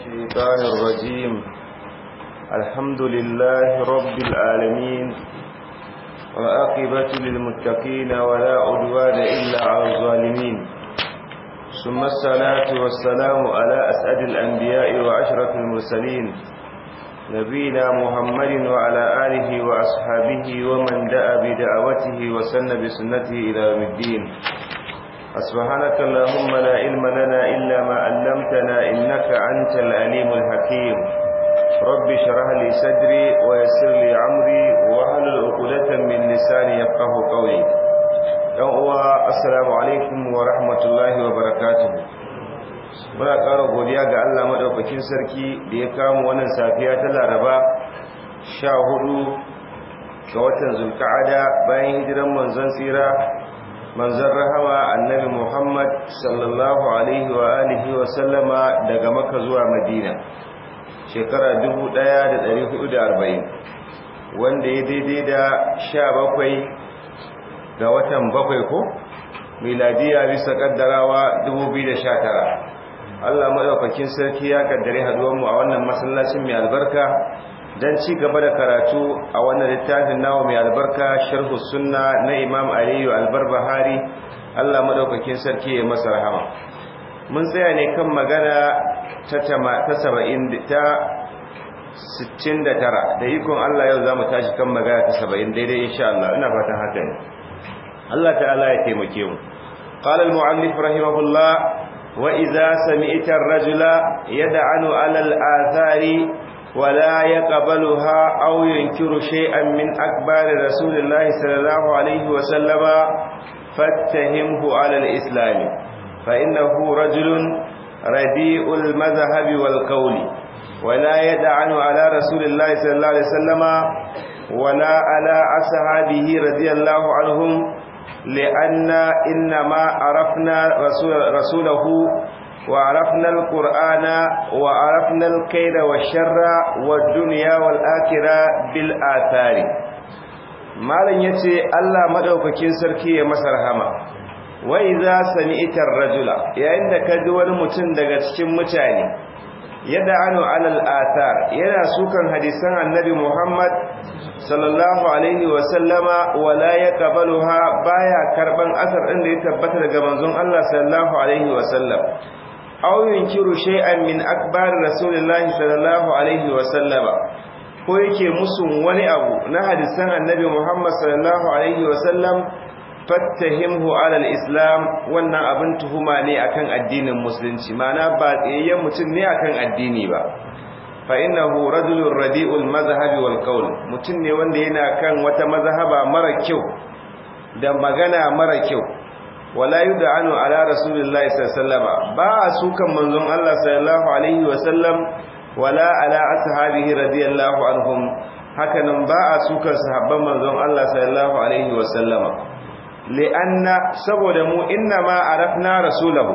الشيطان الرجيم الحمد لله رب العالمين وآقبة للمتقين ولا عدوان إلا على الظالمين ثم الصلاة والسلام على أسعد الأنبياء وأشرف المرسلين نبينا محمد وعلى آله وأصحابه ومن دعا بدعوته وسن بسنته إلى يوم الدين سبحانك اللهم لا علم لنا إلا ما علمتنا إنك أنت العليم الحكيم رب شرح لي صدري ويسر لي عمري واحلل عقدة من لساني يفقه قولي يوم السلام عليكم ورحمة الله وبركاته muna ƙara godiya ga Allah maɗaukakin sarki da ya kama wannan safiya ta laraba sha hudu ga watan zulka'ada bayan hijiran manzon tsira manzon rahama annabi Muhammad sallallahu alaihi wa alihi wa sallama daga Makka zuwa Madina shekara 1440 wanda ya daidai da 17 ga watan bakwai ko miladiya bisa kaddarawa 2019 Allah madaukakin sarki ya kaddare haduwar mu a wannan masallacin mai albarka dan ci gaba da karatu a wannan littafin nawa mai albarka sharhu sunna na imam aliyu albarbahari Allah madaukakin sarki ya masa rahama mun tsaya ne kan magana ta ta 70 ta 69 da ikon Allah yau zamu tashi kan magana ta 70 daidai insha Allah ina fatan haka ne Allah ta'ala ya taimake mu قال المؤلف رحمه الله وإذا سمعت الرجل يدعن على الآثار ولا يقبلها أو ينكر شيئا من أكبار رسول الله صلى الله عليه وسلم فاتهمه على الإسلام فإنه رجل رديء المذهب والقول ولا يدعن على رسول الله صلى الله عليه وسلم ولا على أصحابه رضي الله عنهم لأن إنما عرفنا رسول رسوله وعرفنا القرآن وعرفنا الكيد والشر والدنيا والآخرة بالآثار malam yace Allah madaukakin sarki ya masa rahama wa idza sami'ta ar-rajula yayin da kaji wani mutum daga cikin mutane yad'anu 'ala al-athar yana sukan hadisan annabi Muhammad sallallahu alaihi wa sallama wala yaqbaluha baya karban asar din da ya tabbata daga manzon Allah sallallahu alaihi wa sallam aw yunkiru shay'an min akbar rasulillahi sallallahu alaihi wa sallama ko yake musun wani abu na hadisan annabi Muhammad sallallahu alaihi wa sallam fattahimhu ala al-islam wannan abin tuhuma ne akan addinin musulunci mana ba tsayayyen mutum ne akan addini ba fa innahu rajulun radi'ul mazhabi wal qawl mutum ne wanda yana kan wata mazhaba mara kyau da magana mara kyau wala yud'anu ala rasulillahi sallallahu alaihi wasallam ba su kan manzon Allah sallallahu alaihi wasallam wala ala ashabihi radiyallahu anhum hakanan ba a su kan sahabban manzon Allah sallallahu alaihi wasallam li'anna saboda mu inna ma arafna rasulahu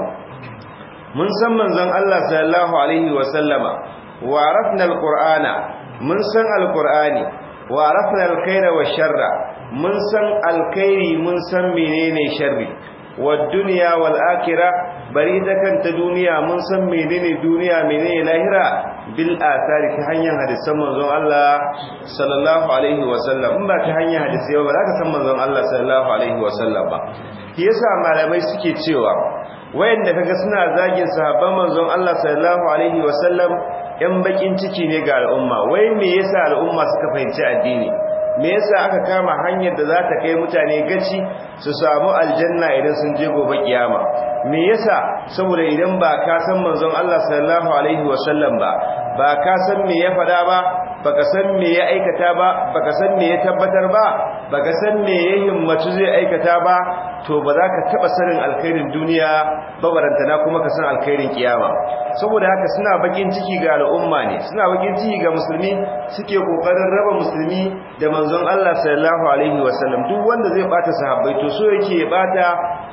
mun san manzon Allah sallallahu alaihi wasallama wa arafna alqur'ana mun san alqur'ani wa arafna alkhayra washarra mun san alkhairi mun san menene sharri والدنيا والآخرة bari ta kanta duniya mun san menene duniya menene lahira bil athari ta hanyar hadisan manzon Allah sallallahu alaihi wasallam in ba ta hanyar hadisi ba za ka san manzon Allah sallallahu alaihi wasallam ba shi yasa malamai suke cewa wayanda kaga suna zagin sahabban manzon Allah sallallahu alaihi wasallam yan bakin ciki ne ga al'umma wai me yasa al'umma suka fahimci addini me yasa aka kama hanyar da za ta kai mutane gaci su samu aljanna idan sun je gobe kiyama me yasa saboda idan ba ka san manzon Allah sallallahu alaihi wasallam ba ba ka san me ya fada ba baka san me ya aikata ba baka san me ya tabbatar ba baka san me ya himmatu zai aikata ba to ba za ka taba sanin alkhairin duniya ba barantana kuma ka san alkhairin kiyama saboda haka suna bakin ciki ga al'umma ne suna bakin ciki ga musulmi suke kokarin raba musulmi da manzon Allah sallallahu alaihi wasallam duk wanda zai bata sahabbai to so yake ya bata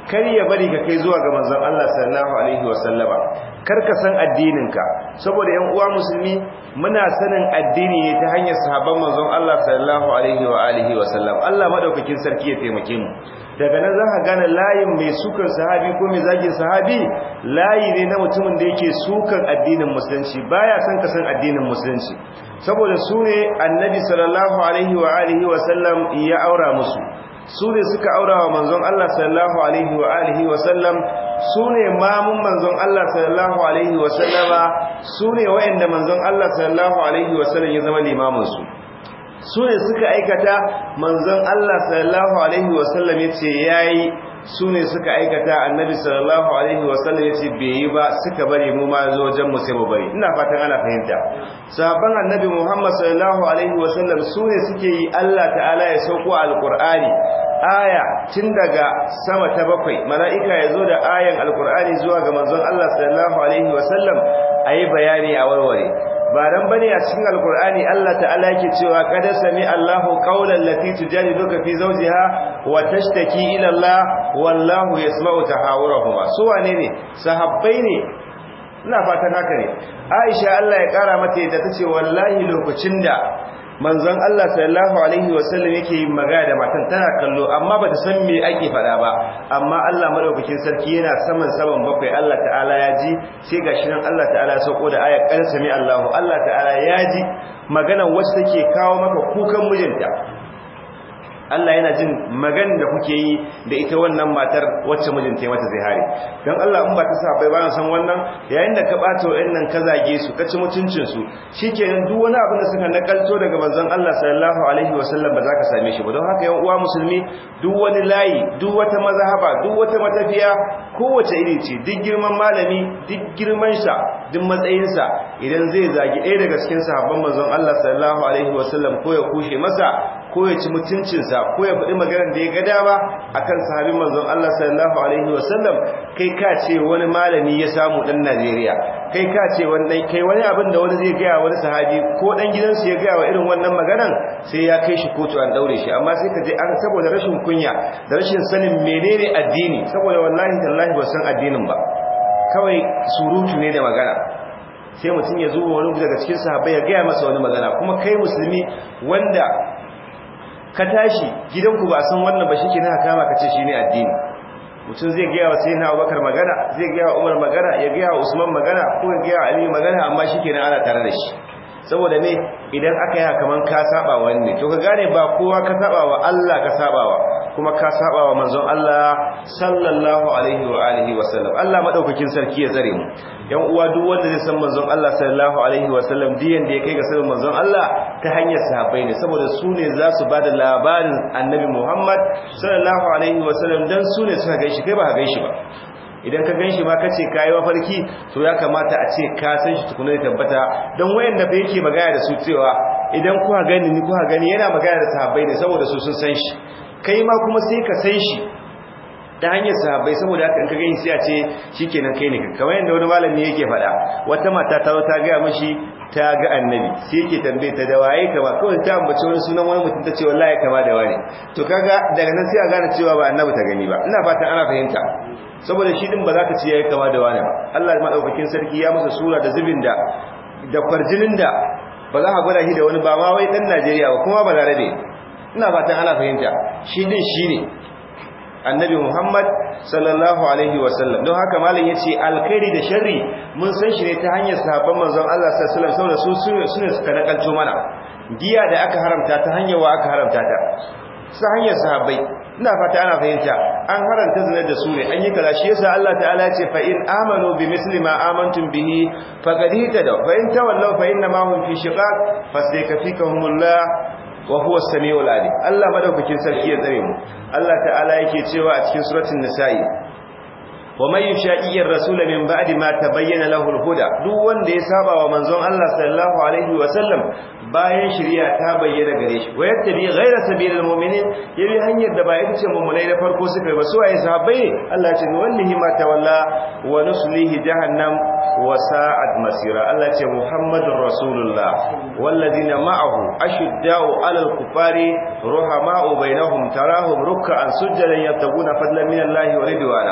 kar ya bari ka kai zuwa ga manzon Allah sallallahu alaihi wasallama kar ka san addininka saboda yan uwa musulmi muna sanin addini ne ta hanyar sahabban manzon Allah sallallahu alaihi wa alihi wasallam Allah madaukakin sarki ya taimake mu daga nan za ka gane layin mai sukan sahabi ko mai zagin sahabi layi ne na mutumin da yake sukan addinin musulunci baya son ka san addinin musulunci saboda su ne annabi sallallahu alaihi wa alihi wa sallam ya aura musu su ne suka aura wa manzon Allah sallallahu alaihi wa alihi wa sallam su ne mamun manzon Allah sallallahu alaihi wa sallama su ne wa'anda manzon Allah sallallahu alaihi wa sallam ya zama limamin su su ne suka aikata manzon Allah sallallahu alaihi wasallam yace yayi su ne suka aikata annabi sallallahu alaihi wasallam yace bai yi ba suka bari mu ma zo wajen mu sai mu bari ina fatan ana fahimta sahabban annabi Muhammad sallallahu alaihi wasallam su ne suke yi Allah ta'ala ya sauko alqur'ani aya tun daga sama ta bakwai mala'ika ya zo da ayan alqur'ani zuwa ga manzon Allah sallallahu alaihi wasallam ayi bayani a warware ba dan bane a cikin alkur'ani Allah ta'ala yake cewa qad sami Allahu qawlan lati tujadiluka fi zawjiha wa tashtaki ila Allah wallahu yasma'u tahawurahuma su wane ne sahabbai ne ina fatan haka ne Aisha Allah ya kara mata yadda tace wallahi lokacin da manzon Allah sallallahu alaihi wasallam yake yin magana da matan tana kallo amma bata san me ake faɗa ba amma Allah madaukakin sarki yana saman saman bakwai Allah ta'ala ya ji sai gashi nan Allah ta'ala ya sauko da ayat qad sami Allahu Allah ta'ala ya ji magana wacce take kawo maka kukan mijinta Allah yana jin magan da kuke yi da ita wannan matar wacce mijinta ya mata zihari dan Allah in ba ta sa bai ba san wannan yayin da ka bata wayannan ka zage su ka ci mutuncin su shikenan duk wani abin da suka nakalto daga manzon Allah sallallahu alaihi wasallam ba za ka same shi ba don haka yan uwa musulmi duk wani layi duk wata mazhaba duk wata matafiya kowace iri ce duk girman malami duk girman sa duk matsayin sa idan zai zagi ɗaya daga cikin sahabban manzon Allah sallallahu alaihi wasallam ko ya kushe masa ko ya ci mutuncinsa ko ya faɗi maganar da ya ga dama akan sahabin manzon Allah sallallahu alaihi wasallam kai ka ce wani malami ya samu dan Najeriya kai ka ce wannan kai wani abin da wani zai ga wani sahabi ko dan gidansu ya ga wa irin wannan maganar sai ya kai shi kotu an daure shi amma sai ka je an saboda rashin kunya da rashin sanin menene addini saboda wallahi tallahi ba san addinin ba kawai surutu ne da magana sai mutum ya zo wani daga cikin sahabbai ya gaya masa wani magana kuma kai musulmi wanda ka tashi gidanku ba san wannan ba shi ke na kama ka ce shi ne addini mutum zai gaya wa sai na abubakar magana zai gaya wa umar magana ya gaya wa usman magana ko ya gaya wa aliyu magana amma shi ke ana tare da shi saboda ne idan aka yi kaman ka saba wani to ka gane ba kowa ka saba wa Allah ka saba wa kuma ka saba wa manzon Allah sallallahu alaihi wa alihi wa sallam Allah madaukakin sarki ya tsare mu yan uwa duk wanda zai san manzon Allah sallallahu alaihi wa sallam diyan da ya kai ga sanin manzon Allah ta hanyar sahabbai ne saboda su ne za su bada labarin annabi Muhammad sallallahu alaihi wa sallam dan su ne suka gaishe kai ba ka gaishe ba idan ka ganshi ma kace kai mafarki to ya kamata a ce ka san shi tukuna da tabbata don wayanda ba yake magana da su cewa idan kuka gani ni kuka gani yana magana da sahabbai ne saboda su sun san shi kai ma kuma sai ka san shi ta hanyar sahabbai saboda haka in ka gani sai a ce shikenan kai ne kamar yadda wani malami yake faɗa wata mata ta zo ta ga mishi ta ga annabi sai yake tambaye ta da waye kama kawai ta ambace wani sunan wani mutum ta ce wallahi kama da wani to kaga daga nan sai a gane cewa ba annabi ta gani ba ina fatan ana fahimta saboda shi din ba za ka ce yayi kama da wani ba Allah madaukakin sarki ya masa sura da zubin da da kwarjinin da ba za ka gwada shi da wani ba ma wai dan Najeriya ba kuma ba larabe ina fatan ana fahimta shi din shine annabi Muhammad sallallahu alaihi wasallam don haka malam yace alkhairi da sharri mun san shi ne ta hanyar sahabban manzon Allah sallallahu alaihi wasallam saboda su sune suka nakalto mana giya da aka haramta ta hanyar wa aka haramta ta ta hanyar sahabbai ina fata ana fahimta an haranta zina da su ne an yi kaza shi yasa Allah ta'ala ya ce fa in amanu bi misli ma amantum bihi faqad ihtadaw fa in tawallaw fa inna ma hum fi shiqaq fasaykafikahumullah wa huwa as-sami'ul alim Allah madaukakin sarki ya tsare mu Allah ta'ala yake cewa a cikin suratul nisa'i wa man yushaqiqi ar-rasul min ba'di ma tabayyana lahu al-huda duk wanda ya saba wa manzon Allah sallallahu alaihi wa sallam bayan shari'a ta bayyana gare shi wa yattabi ghayra sabilil mu'minin yabi hanyar da ba ita ce mu'minai na farko suka yi ba su waye sahabbai Allah ya ce wallahi ma tawalla wa nuslihi jahannam wa sa'at masira Allah ya ce muhammadur rasulullah والذين معه أشداء على الكفار رحماء بينهم تراهم ركعا سجدا يبتغون فضلا من الله ورضوانا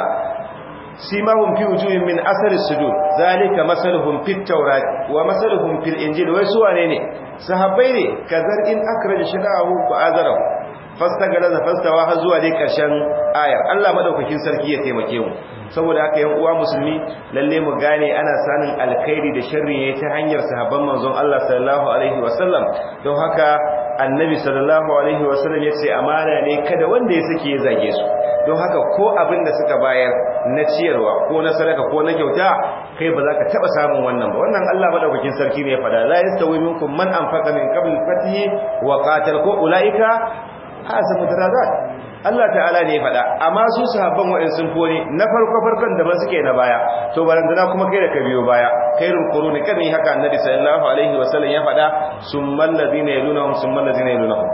سيماهم في وجوههم من أثر السجود ذلك مثلهم في التوراة ومثلهم في الإنجيل ويسوى نيني صحابيني كذر إن أخرج شداه فآذره fastagalaza fastawa har zuwa dai karshen ayar Allah madaukakin sarki ya taimake mu saboda haka yan uwa musulmi lalle mu gane ana sanin alkhairi da sharri ne ta hanyar sahabban manzon Allah sallallahu alaihi wasallam don haka annabi sallallahu alaihi wasallam ya ce amana ne kada wanda ya sake ya zage su don haka ko abin da suka bayar na ciyarwa ko na sadaka ko na kyauta kai ba za ka taba samun wannan ba wannan Allah madaukakin sarki ne ya fada la yastawi minkum man anfaqa min qabl al-fath wa qatal ko ulaika hasabu darajat Allah ta'ala ne faɗa amma su sahabban wa'in sun fone na farko farkon da ba suke na baya to barandana kuma kai da ka biyo baya khairul quruni kan yi haka annabi sallallahu alaihi wasallam ya faɗa summal ladina yalunhum summal ladina yalunhum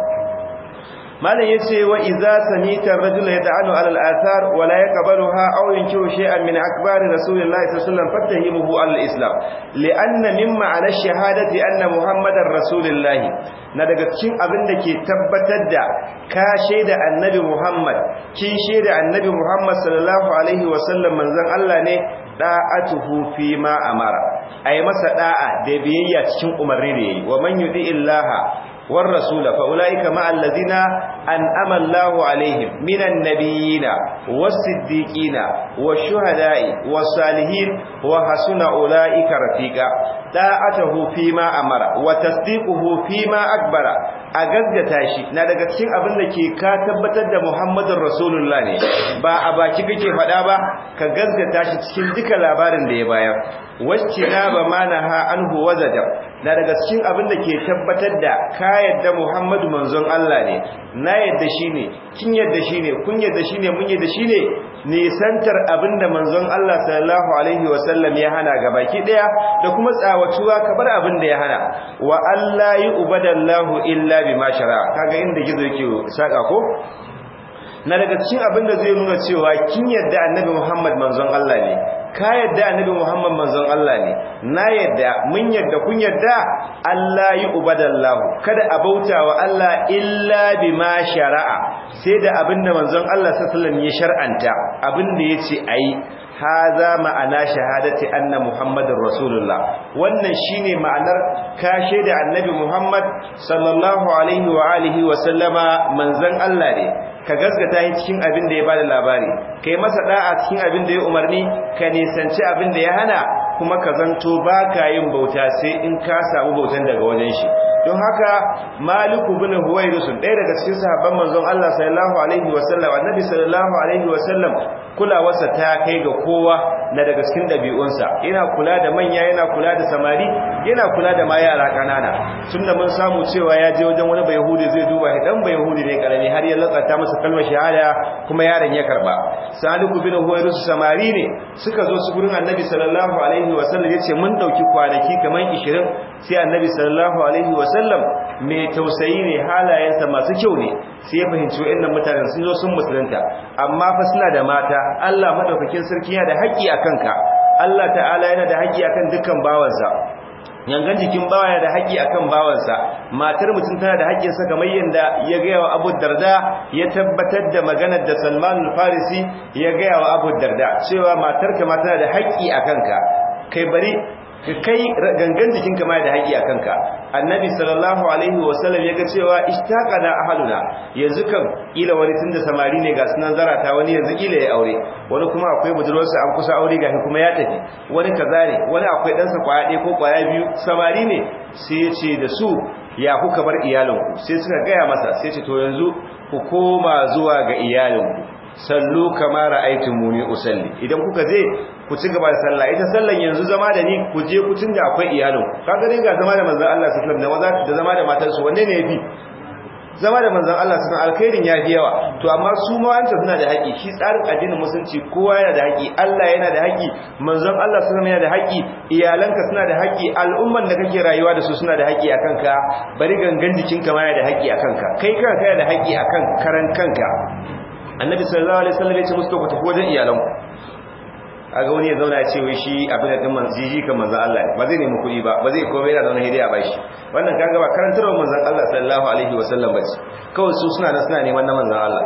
malam yace wa idza samita ar-rajul yad'anu 'ala al-athar wa la yaqbaluha aw yunkiru shay'an min akbari rasulillahi sallallahu alaihi wasallam fattahimuhu 'ala al-islam li'anna mimma 'ala ash-shahadati anna muhammadar rasulullahi na daga cikin abin da ke tabbatar da ka shaida annabi muhammad kin shaida annabi muhammad sallallahu alaihi wasallam manzon Allah ne da'atuhu fi ma amara ay masa da'a da biyayya cikin umarni da yayi wa man yudi illaha والرسول فأولئك مع الذين أنعم الله عليهم من النبيين والصديقين والشهداء والصالحين وحسن أولئك رفيقا طاعته فيما أمر وتصديقه فيما أكبر أغزغتا shi na daga cikin abin da ke ka tabbatar da Muhammadun Rasulullah ne ba a baki kake faɗa ba ka gazgata shi cikin duka labarin da ya bayar wacce na ba manaha anhu wazajar na daga cikin abin da ke tabbatar da ka yadda Muhammadu manzon Allah ne na yadda shi ne kin yadda shi ne kun yadda shi ne mun yadda shi ne nisantar abin da manzon Allah sallallahu alaihi wasallam ya hana ga baki daya da kuma tsawatuwa kabar abin da ya hana wa Allah yi ubadallahu illa bima shara kaga inda gizo yake saka ko na daga cikin abin da zai nuna cewa kin yadda annabi Muhammad manzon Allah ne ka yadda annabi Muhammad manzon Allah ne na yadda mun yadda kun yadda Allah yi ubadallahu kada a bauta wa Allah illa bima shara'a sai da abinda manzon Allah sallallahu alaihi wasallam ya shar'anta abinda yace ayi haza ma'ana shahadati anna muhammadar rasulullah wannan shine ma'anar kashe da annabi muhammad sallallahu alaihi wa alihi wa sallama manzon Allah ne ka gaskata shi cikin abin da ya bada labari kai masa da'a cikin abin da ya umarni ka nisanci abin da ya hana kuma ka zanto baka yin bauta sai in ka samu bautan daga wajen shi don haka maliku bin huwairusun ɗaya daga cikin sahabban manzon Allah sallallahu alaihi wa sallam annabi sallallahu alaihi wa sallam kulawarsa ta kai ga kowa na daga cikin ɗabi'unsa yana kula da manya yana kula da samari yana kula da ma yara ƙanana tun da mun samu cewa ya je wajen wani bayahudi zai duba shi dan bayahudi ne karami har ya latsata masa kalmar shahada kuma yaron ya karba saliku bin huwairus samari ne suka zo su gurin annabi sallallahu alaihi wa sallam yace mun dauki kwanaki kaman 20 sai annabi sallallahu alaihi wa sallam mai tausayi ne halayensa masu kyau ne sai ya fahimci wayannan mutanen sun zo sun musulunta amma fa suna da mata Allah madaukakin sarki yana da haƙƙi akan ka Allah ta'ala yana da haƙƙi akan dukkan bawansa yangan jikin bawa yana da haƙƙi akan bawansa matar mutum tana da haƙƙin sa kamar yanda ya ga wa Abu Darda ya tabbatar da maganar da Salman al-Farisi ya ga wa Abu Darda cewa matarka ma tana da haƙƙi akan ka kai bari ka kai gangan jikinka ma da haƙi a kanka annabi sallallahu alaihi wasallam ya ga cewa ishtaqana ahaduna yanzu kan ila wani tunda samari ne ga sunan zarata wani yanzu ila ya aure wani kuma akwai budurwarsa an kusa aure gashi kuma ya tafi wani kaza ne wani akwai ɗansa kwaya ɗaya ko kwaya biyu samari ne sai ya ce da su ya kuka bar iyalinku sai suka gaya masa sai ce to yanzu ku koma zuwa ga iyalinku sallu kama ra'aytumuni usalli idan kuka je ku ci gaba da sallah ita sallan yanzu zama da ni ku je ku tunda akwai iyalin kaga dai ga zama da manzon Allah sallallahu alaihi wasallam da zama da matar su wanne ne yafi zama da manzon Allah sun alkhairin ya fi yawa to amma su ma wanda suna da haƙi shi tsarin addinin musulunci kowa yana da haƙi Allah yana da haƙi manzon Allah sun yana da haƙi iyalanka suna da haƙi al'umman da kake rayuwa da su suna da haƙi akan ka bari gangan jikinka ma yana da haƙi akan ka kai kanka yana da haƙi akan karan kanka annabi sallallahu alaihi wasallam ya ce musu ku tafi wajen iyalanku aga wani ya zauna ya ce wai shi abin da din manziji kan manzon Allah ne ba zai nemi kuɗi ba ba zai komai yana zauna hidiya ba shi wannan kaga ba karantarwar manzon Allah sallallahu alaihi wasallam bace kawai su suna nan suna neman na manzon Allah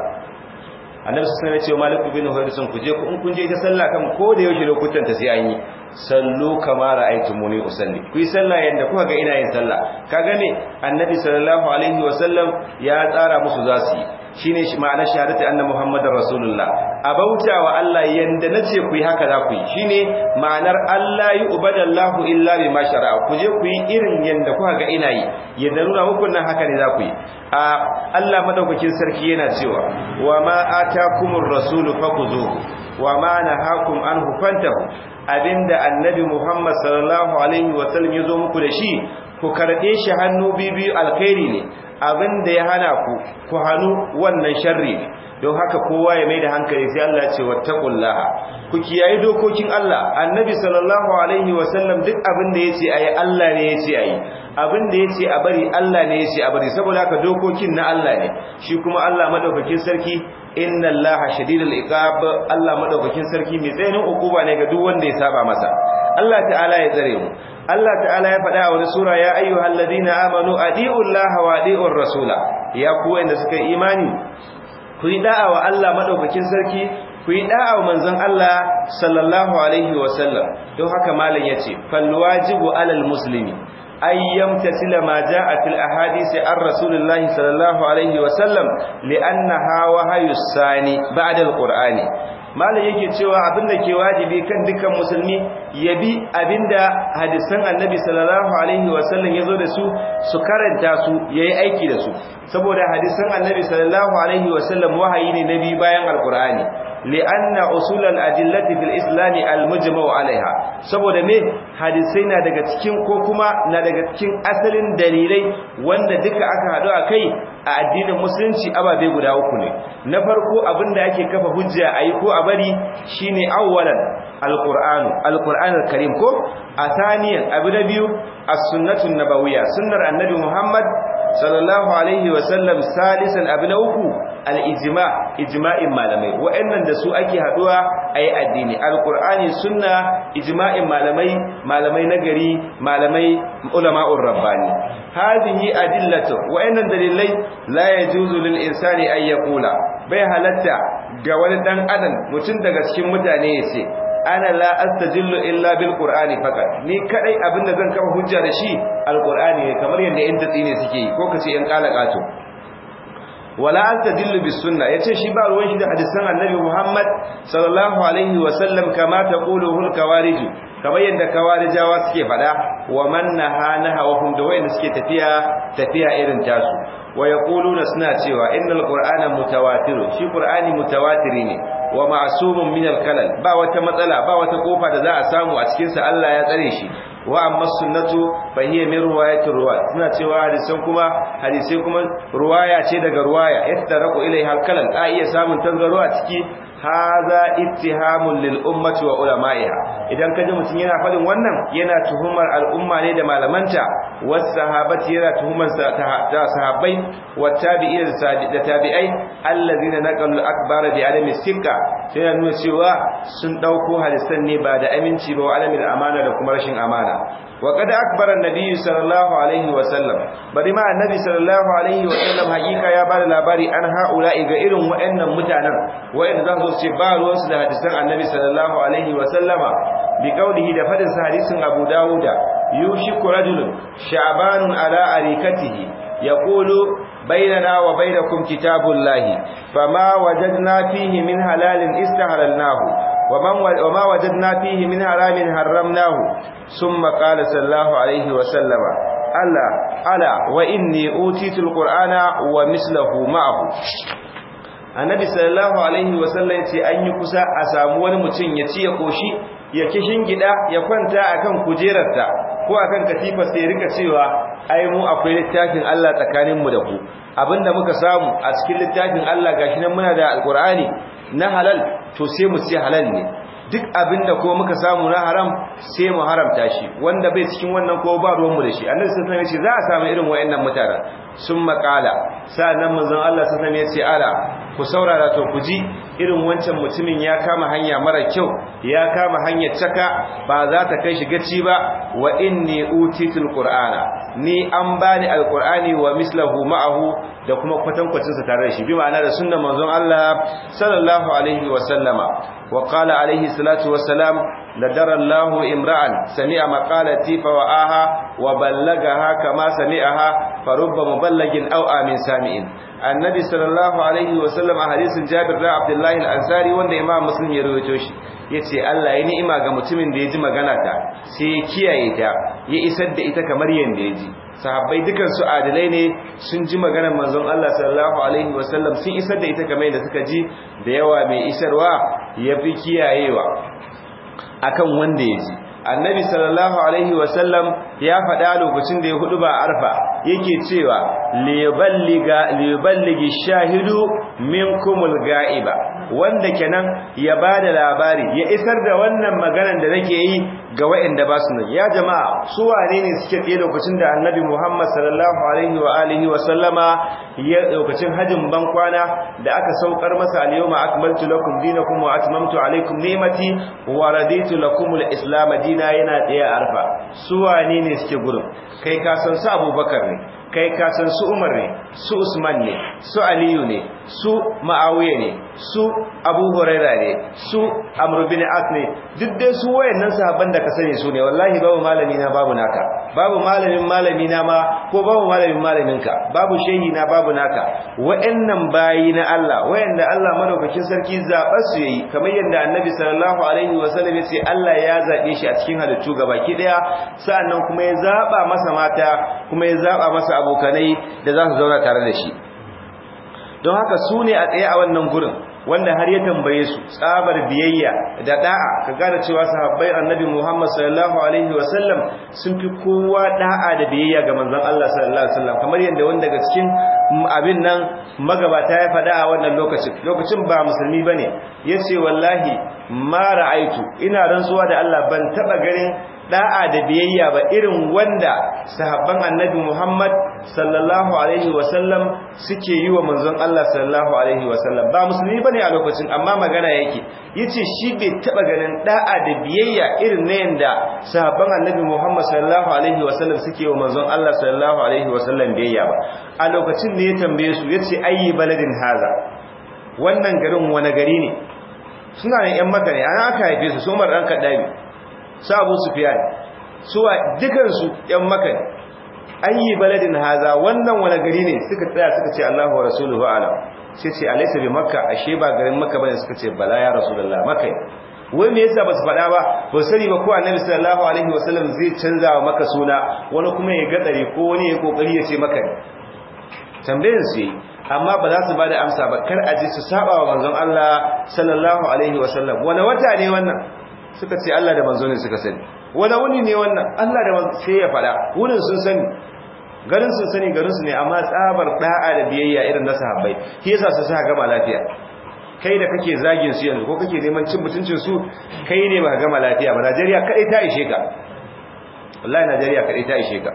annabi sallallahu alaihi wasallam ya ce malik bin huwaisun ku je ku in kun je ta sallah kan ko da yaushe lokutan ta sai an yi sallu kama ra'aytumuni usalli ku yi sallah yanda kuka ga ina yin sallah kaga ne annabi sallallahu alaihi wasallam ya tsara musu zasu yi shine ma'anar shahadati anna muhammadar rasulullah abauta wa Allah yanda nace ku yi haka za ku yi shine ma'anar Allah yu'badallahu illa bima shara'a ku je ku yi irin yanda kuka ga ina yi yanda nuna muku nan haka ne za ku yi a Allah madaukakin sarki yana cewa wa ma atakumur rasulu fakuzuhu wa ma nahakum anhu fantahu abinda annabi muhammad sallallahu alaihi wasallam ya zo muku da shi ku karɓe shi hannu bibiyu alkhairi ne abinda ya hana ku ku hannu wannan sharri ne don haka kowa ya mai da hankali sai Allah ya ce wattaqullaha ku kiyaye dokokin Allah annabi sallallahu alaihi wasallam duk abinda yace ayi Allah ne yace ayi abinda yace a bari Allah ne yace a bari saboda haka dokokin na Allah ne shi kuma Allah madaukakin sarki inna allaha shadidul iqab Allah madaukakin sarki mai tsayin hukuma ne ga duk wanda ya saba masa Allah ta'ala ya tsare mu Allah ta'ala ya faɗa a wani sura ya ayyuhal ladina amanu adiullaha wa adiur rasula ya ku wanda suka imani ku yi da'a wa Allah madaukakin sarki ku yi da'a wa manzon Allah sallallahu alaihi wa sallam don haka malam yace fal wajibu alal muslimi أن يمتثل ما جاء في الأحاديث عن رسول الله صلى الله عليه وسلم لأنها وهي الثاني بعد القرآن malam yake cewa abinda ke wajibi kan dukkan musulmi ya bi abinda hadisan annabi sallallahu alaihi wasallam ya zo da su su karanta su yayi aiki da su saboda hadisan annabi sallallahu alaihi wasallam wahayi ne nabi bayan alqur'ani li'anna usul al-adillati fil islam al-mujma'u alaiha saboda me hadisai na daga cikin ko kuma na daga cikin asalin dalilai wanda duka aka hadu a kai a addinin musulunci ababe guda uku ne na farko abinda ake kafa hujja ayi ko a bari shine awwalan alqur'anu alqur'anul karim ko athaniyan abu na biyu as-sunnatun nabawiyya sunnar annabi muhammad sallallahu alaihi wa sallam salisan abu na uku al-ijma ijma'in malamai wa'annan da su ake haduwa ayi addini alqur'ani sunna ijma'in malamai malamai nagari malamai ulama'ur rabbani hadhihi adillatu wa'annan dalilai la yajuzu lil insani an yaqula bai halatta ga wani dan adam mutum daga cikin mutane yace ana la astajillu illa bil qur'ani faqat ni kadai abinda zan kafa hujja da shi alqur'ani ne kamar yadda yan tatsi ne suke yi ko kace yan kalakato wala astajillu bis sunna yace shi ba ruwan shi da hadisan annabi Muhammad sallallahu alaihi wa sallam kama taquluhu al kawarij kamar yadda kawarijawa suke fada wa man nahana hawahum da wayanda suke tafiya tafiya irin tasu wa yaquluna suna cewa innal qur'ana mutawatir shi qur'ani mutawatiri ne wa ma'sumun min al-kalal ba wata matsala ba wata kofa da za a samu a cikin sa Allah ya tsare shi wa amma sunnatu fa hiya min riwayati ruwat suna cewa hadisan kuma hadisai kuma ruwaya ce daga ruwaya yattaraku ilaiha al-kalal a iya samun tangaro a ciki hadha ittihamun lil ummati wa ulama'iha idan kaje mutun yana fadin wannan yana tuhumar al'umma ne da malamanta was sahabati yana tuhumar ta sahabbai wat tabi'in da tabi'ai allazina naqalu akbara bi adami sikka sai nuna cewa sun dauko hadisan ne ba da aminci ba wa alamin amana da kuma rashin amana wa qad akbara an-nabi sallallahu alaihi wa sallam bari ma annabi sallallahu alaihi wa sallam hakika ya bada labari an haula'i ga irin waɗannan mutanen waɗanda za su ce ba ruwan su da hadisan annabi sallallahu alaihi wa sallama bi qaulihi da fadin sa hadisin Abu Dawuda yushiku rajulun sha'banun ala arikatihi yaqulu bainana wa bainakum kitabullahi fama wajadna fihi min halalin istahalalnahu ومن وما وجدنا فيه من حرام حرمناه ثم قال صلى الله عليه وسلم الا الا واني اوتيت القران ومثله معه annabi sallallahu alaihi wasallam yace an yi kusa a samu wani mutum ya ci ya koshi ya kishin gida ya kwanta akan kujerarta ko akan katifa sai rika cewa ai mu akwai littafin Allah tsakanin mu da ku abinda muka samu a cikin littafin Allah gashi nan muna da alqur'ani na halal to sai mu ce halal ne duk abinda ko muka samu na haram sai mu haramta shi wanda bai cikin wannan ko ba ruwan mu da shi annabi sallallahu alaihi wasallam ya ce za a samu irin wayannan mutanen sun makala sa'annan manzon Allah sallallahu alaihi wasallam ya ce ala ku saurara to ku ji irin wancan mutumin ya kama hanya mara kyau ya kama hanyar caka ba za ta kai shi gaci ba wa inni utitul qur'ana ni an bani alqur'ani wa mislahu ma'ahu da kuma kwatankwacin sa tare da shi bi ma'ana da sunnar manzon Allah sallallahu alaihi wa sallama wa qala alaihi salatu wa salam ladara Allahu imra'an sami'a maqalati fa wa'aha wa ballagaha kama sami'aha farubba muballagin aw amin sami'in annabi sallallahu alaihi wasallam a hadisin Jabir da Abdullahi al-Ansari wanda Imam Muslim ya rawaito shi yace Allah ya ni'ima ga mutumin da ya ji magana ta sai ya kiyaye ta ya isar da ita kamar yanda ya ji sahabbai dukan su adalai ne sun ji maganar manzon Allah sallallahu alaihi wasallam sun isar da ita kamar yadda suka ji da yawa mai isarwa yafi kiyayewa akan wanda ya ji annabi sallallahu alaihi wasallam ya faɗa lokacin da ya hudu ba arfa yake cewa liyuballiga liyuballigi shahidu minkumul ga'iba wanda kenan ya bada labari ya isar da wannan maganar da nake yi ga waɗanda ba su nan ya jama'a su wane ne suke tsaye lokacin da annabi Muhammad sallallahu alaihi wa alihi wa sallama ya lokacin hajin ban kwana da aka saukar masa al-yawma akmaltu lakum dinakum wa atmamtu alaykum ni'mati wa raditu lakum al-islam dina yana tsaye arfa su wane ne suke gurin kai ka san su Abubakar ne kai ka san su Umar ne su Usman ne su Aliyu ne su Ma'awiya ne su Abu Huraira ne su Amr bin As ne duk dai su wayannan sahabban da ka sani su ne wallahi babu malami na babu naka babu malamin malami na ma ko babu malamin malamin ka babu shehi na babu naka wayannan bayi na Allah wayanda Allah madaukakin sarki zaɓar su yayi kamar yadda Annabi sallallahu alaihi wasallam ya ce Allah ya zabe shi a cikin halittu gabaki daya sa'annan kuma ya zaba masa mata kuma ya zaba masa abokanai da za su zauna tare da shi don haka su ne a tsaye a wannan gurin wanda har ya tambaye su tsabar biyayya da da'a ka gane cewa sahabbai annabi Muhammad sallallahu alaihi wasallam sun fi kowa da'a da biyayya ga manzon Allah sallallahu alaihi wasallam kamar yadda wanda daga cikin abin nan magabata ya faɗa a wannan lokacin lokacin ba musulmi bane yace wallahi ma ra'aitu ina rantsuwa da Allah ban taba ganin da'a da biyayya ba irin wanda sahabban annabi Muhammad sallallahu alaihi wasallam suke yi wa manzon Allah sallallahu alaihi wasallam ba musulmi bane a lokacin amma magana yake yace shi bai taba ganin da'a da biyayya irin na yanda sahabban annabi Muhammad sallallahu alaihi wasallam suke wa manzon Allah sallallahu alaihi wasallam biyayya ba a lokacin ne ya tambaye su yace ayi baladin haza wannan garin wani gari ne suna ne yan maka ne an aka haife su su Umar dan Kaddabi su abu sufiyan suwa dukansu yan maka ne ayi baladin haza wannan wani gari ne suka tsaya suka ce Allahu wa rasuluhu alam sai ce alaysa bi makka ashe ba garin makka bane suka ce bala ya rasulullah makka wai me yasa basu faɗa ba ba sani ba ko annabi sallallahu alaihi wasallam zai canza wa maka suna wani kuma ya gadare ko wani ya kokari ya ce maka ne tambayar su yi amma ba za su ba da amsa ba kar a ji su saba wa manzon Allah sallallahu alaihi wasallam wani wata ne wannan suka ce Allah da manzo ne suka sani wani wuni ne wannan Allah da manzo sai ya fada wurin sun sani garin sun sani garin su ne amma tsabar da'a da biyayya irin na sahabbai shi yasa su sa gama lafiya kai da kake zagin su yanzu ko kake neman cin mutuncin su kai ne ba gama lafiya ba Najeriya kadai ta ishe ka wallahi Najeriya kadai ta ishe ka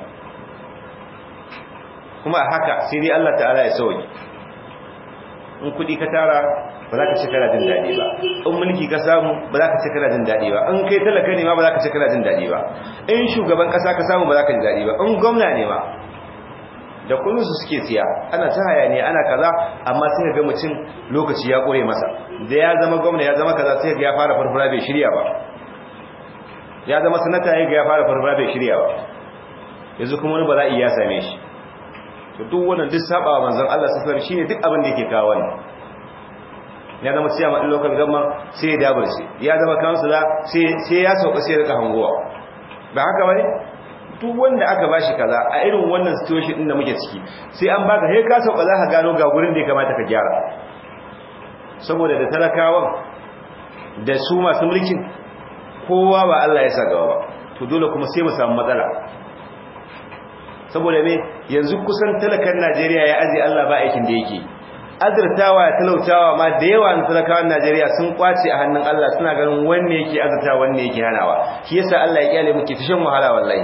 kuma haka sai dai Allah ta'ala ya sauke in kudi ka tara ba za ka ce kana jin daɗi ba in mulki ka samu ba za ka ce kana jin daɗi ba in kai talaka ne ma ba za ka ce kana jin daɗi ba in shugaban ƙasa ka samu ba za ka ji daɗi ba in gwamna ne ma da kullum su suke siya ana ta hayaniya ana kaza amma sai ga mutum lokaci ya ƙure masa da ya zama gwamna ya zama kaza sai ga ya fara farfara bai shirya ba ya zama sanata ya ga ya fara farfara bai shirya ba yanzu kuma wani bala'i ya same shi to duk wannan duk saba wa manzon Allah sallallahu alaihi shine duk abin da yake kawo wannan ya zama ciyama ɗin local government sai ya dabar shi ya zama kansula sai ya sauka sai ya rika hangowa ba haka bane duk wanda aka bashi kaza a irin wannan situation din da muke ciki sai an baka sai ka sauka za ka gano ga gurin da ya kamata ka gyara saboda da talakawan da su masu mulkin kowa ba Allah ya sa gaba ba to dole kuma sai mu samu matsala saboda me yanzu kusan talakan Najeriya ya aje Allah ba aikin da yake azurtawa ya talautawa ma da yawa na talakawan Najeriya sun kwace a hannun Allah suna ganin wanne yake azurtawa wanne yake hanawa shi yasa Allah ya kyale muke tashin wahala wallahi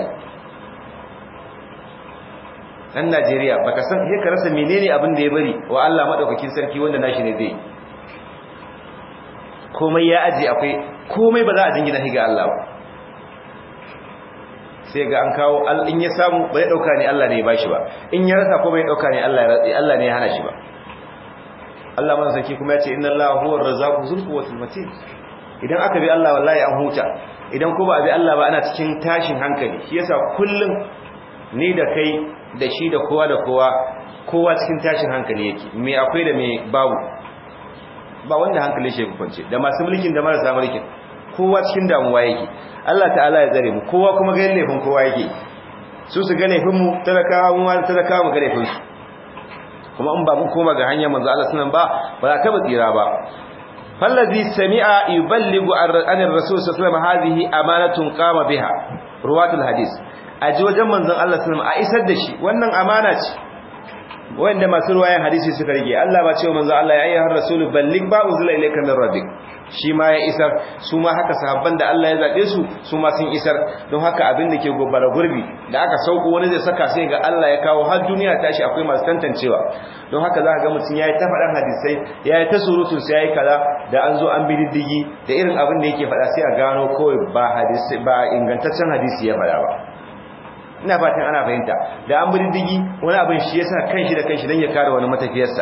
dan Najeriya baka san sai ka rasa menene abin da ya bari wa Allah madaukakin sarki wanda nashi ne zai komai ya aje akwai komai ba za a jingina shi ga Allah ba sai ga an kawo in ya samu ba ya dauka ne Allah ne ya bashi ba in ya rasa ko bai dauka ne Allah Allah ne ya hana shi ba Allah man saki kuma ya ce inna Allah huwa ar-razzaqu dhul quwwati matin idan aka bi Allah wallahi an huta idan ko ba a bi Allah ba ana cikin tashin hankali shi yasa kullum ni da kai da shi da kowa da kowa kowa cikin tashin hankali yake me akwai da me babu ba wanda hankali shi kwance da masu mulkin da marasa mulkin kowa cikin damuwa yake Allah ta'ala ya tsare mu kowa kuma ga laifin kowa yake su su ga laifin mu talakawa mu talakawa mu ga laifin su kuma in ba mun koma ga hanyar manzo Allah sunan ba ba za ka ba tsira ba fallazi sami'a yuballighu an ar-rasul sallallahu alaihi wasallam hadhihi amanatun qama biha ruwatul hadis aji wajen manzon Allah sallallahu alaihi wasallam a isar da shi wannan amana ce wanda masu ruwayan hadisi suka rige Allah ba cewa manzo Allah ya ayyuhar rasul balligh ba uzila ilayka min rabbik shi ma ya isar su ma haka sahabban da Allah ya zabe su su ma sun isar don haka abin da ke gobara gurbi da aka sauko wani zai saka sai ga Allah ya kawo har duniya tashi akwai masu tantancewa don haka za ka ga mutum yayi ta faɗan hadisai yayi ta surutun sai yayi kaza da an zo an bi diddigi da irin abin da yake faɗa sai a gano kawai ba hadisi ba ingantaccen hadisi ya faɗa ba ina fatan ana fahimta da an bi diddigi wani abin shi yasa kanshi da kanshi dan ya kare wani matafiyarsa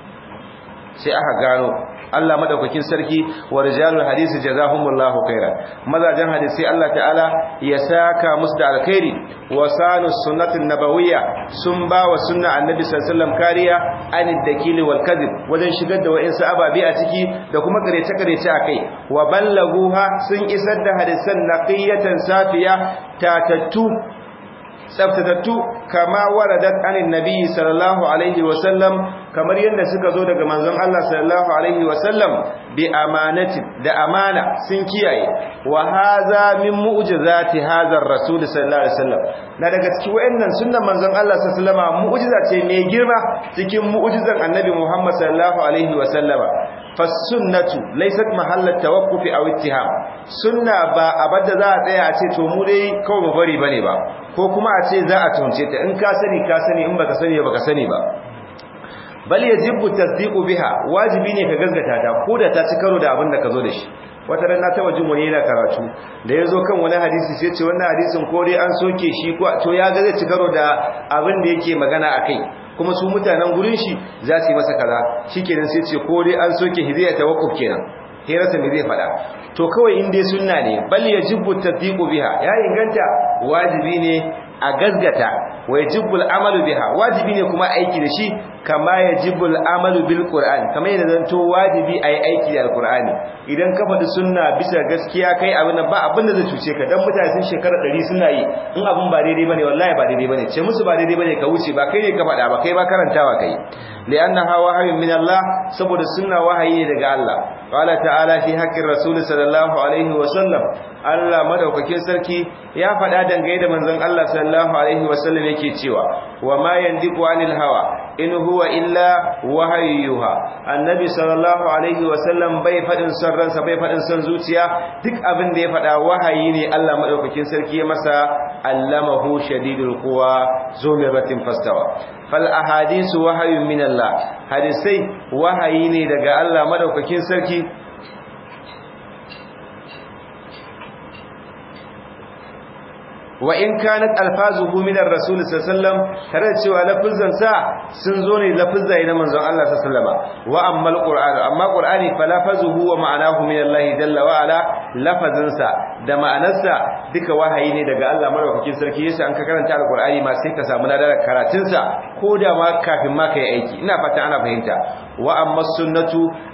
sai aka gano Allah madaukakin sarki wa rijalul hadisi jazahumullahu khairan mazajan hadisi Allah ta'ala ya saka musu da alkhairi wa sanu sunnatin nabawiyya sun ba wa sunna annabi sallallahu alaihi wasallam kariya anid dakili wal kadhib wajen shigar da wa'insu ababi a ciki da kuma karece karece akai wa ballaguha sun isar da hadisan naqiyatan safiya tatattu tsaftatattu kama waradat anin nabi sallallahu alaihi wasallam kamar yadda suka zo daga manzon Allah sallallahu alaihi wasallam bi amanati da amana sun kiyaye wa hadha min mu'jizati hadha ar-rasul sallallahu alaihi wasallam na daga cikin wayannan sunnan manzon Allah sallallahu alaihi wasallam mu'jiza ce mai girma cikin mu'jizan annabi Muhammad sallallahu alaihi wasallam fasunnatu laysat mahallat tawaqqufi aw ittiham sunna ba abada za a tsaya a ce to mu dai kawai mu bari bane ba ko kuma a ce za a tunce ta in ka sani ka sani in baka sani baka sani ba bal yajibu tasdiqu biha wajibi ne ka gaskata ta ko da ta ci karo da abin da ka zo da shi wata ran na taba jin wani yana karatu da yazo kan wani hadisi sai ce wannan hadisin ko dai an soke shi ko to ya ga zai ci karo da abin da yake magana akai kuma su mutanen gurin shi za su yi masa kaza shikenan sai ce ko dai an soke hidaya tawakkuf kenan hirarsa me zai fada to kawai in dai sunna ne bal yajibu tasdiqu biha ya inganta wajibi ne a gazgata wa yajibul amalu biha wajibi ne kuma aiki da shi kama yajibul amalu bil qur'an kama yana zanto wajibi ayi aiki da alqur'ani idan ka faɗi sunna bisa gaskiya kai abin ba abin da zai cuce ka dan mutane sun shekara 100 suna yi in abin ba daidai bane wallahi ba daidai bane ce musu ba daidai bane ka wuce ba kai ne ka faɗa ba kai ba karantawa kai li'annaha wahyun min Allah saboda sunna wahayi ne daga Allah qala ta'ala fi haqqir rasul sallallahu alaihi wa sallam Allah madaukakin sarki ya faɗa dangane da manzon Allah sallallahu alaihi wa sallam yake cewa wa ma yandiqu anil hawa in huwa illa wahayyuha annabi sallallahu alaihi wa sallam bai faɗin son ransa bai faɗin son zuciya duk abin da ya faɗa wahayi ne Allah madaukakin sarki ya masa allamahu shadidul quwa zumiratin fastawa fal ahadisu wahayyun min Allah hadisai wahayi ne daga Allah madaukakin sarki wa in kanat alfazuhu min ar-rasul sallallahu alaihi wasallam tare da cewa lafuzan sa sun zo ne lafuzai na manzon Allah sallallahu alaihi wasallam wa amma al-qur'an amma qur'ani fa lafazuhu wa ma'anahu min Allah jalla wa ala lafazin sa da ma'anarsa duka wahayi ne daga Allah madaukakin sarki yasa an ka karanta al-qur'ani ma sai ka samu ladar karatun sa ko da ma kafin ma kai aiki ina fata ana fahimta wa amma sunnatu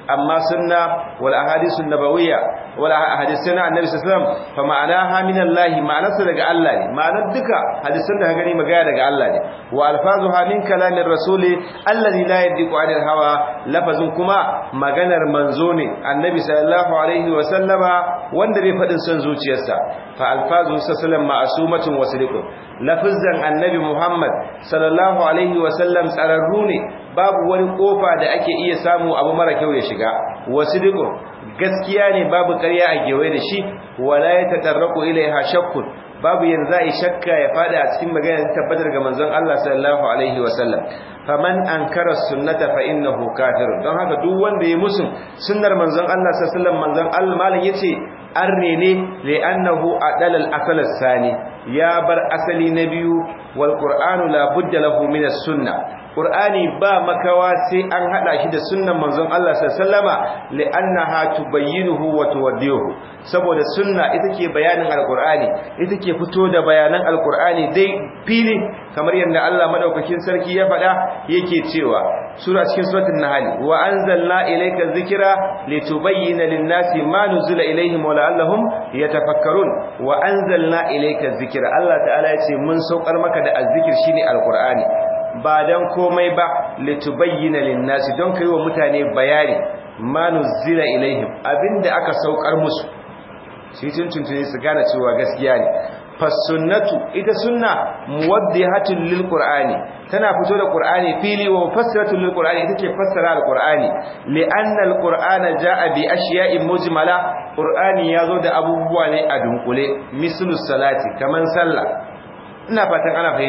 amma sunna wal ahadithun nabawiyya wal ahadithuna annabi sallallahu alaihi wasallam fa ma'anaha min Allah ma'anarsa daga Allah ne ma'anar duka hadisan da gani magana daga Allah ne wa alfazuha min kalamir rasuli alladhi la yadiqu 'anil hawa lafazin kuma maganar manzo ne annabi sallallahu alaihi wasallama wanda bai fadin son zuciyarsa fa alfazu sallallahu ma'sumatun wasiliqun lafazan annabi Muhammad sallallahu alaihi wasallam tsararru ne babu wani kofa da ake iya samu abu mara kyau ya shiga wasiliqun gaskiya ne babu ƙarya a gewaye da shi wala ya tatarraku ilaiha shakkun babu yanzu ai shakka ya fada a cikin magana ta tabbatar ga manzon Allah sallallahu alaihi wasallam faman ankara sunnata fa innahu kafir don haka duk wanda ya musun sunnar manzon Allah sallallahu alaihi wasallam manzon Allah malam yace arne ne li'annahu adala al-asal sani ya bar asali na biyu wal qur'anu la budda lahu min as-sunnah Qur'ani ba makawa sai an hada shi da sunnan manzon Allah sallama li'annaha tubayyinuhu wa tuwaddihu saboda sunna ita ke bayanin alqur'ani ita ke fito da bayanan alqur'ani dai fili kamar yadda Allah madaukakin sarki ya faɗa yake cewa sura cikin suratul nahl wa anzalna ilayka dhikra litubayyana lin-nasi ma nuzila ilayhim wa la'allahum yatafakkarun wa anzalna ilayka dhikra Allah ta'ala ya ce mun saukar maka da azzikir shine alqur'ani ba dan komai ba litubayyana linnasi don kai wa mutane bayani ma nuzila ilaihim abinda aka saukar musu shi tuntuntune su gane cewa gaskiya ne fasunnatu ita sunna muwaddihatul lil qur'ani tana fito da qur'ani fili wa mufassiratul lil qur'ani ita ke fassara al qur'ani li anna al qur'ana jaa bi ashiya'in mujmala qur'ani yazo da abubuwa ne a dunkule mislu salati kaman sallah ina fatan ana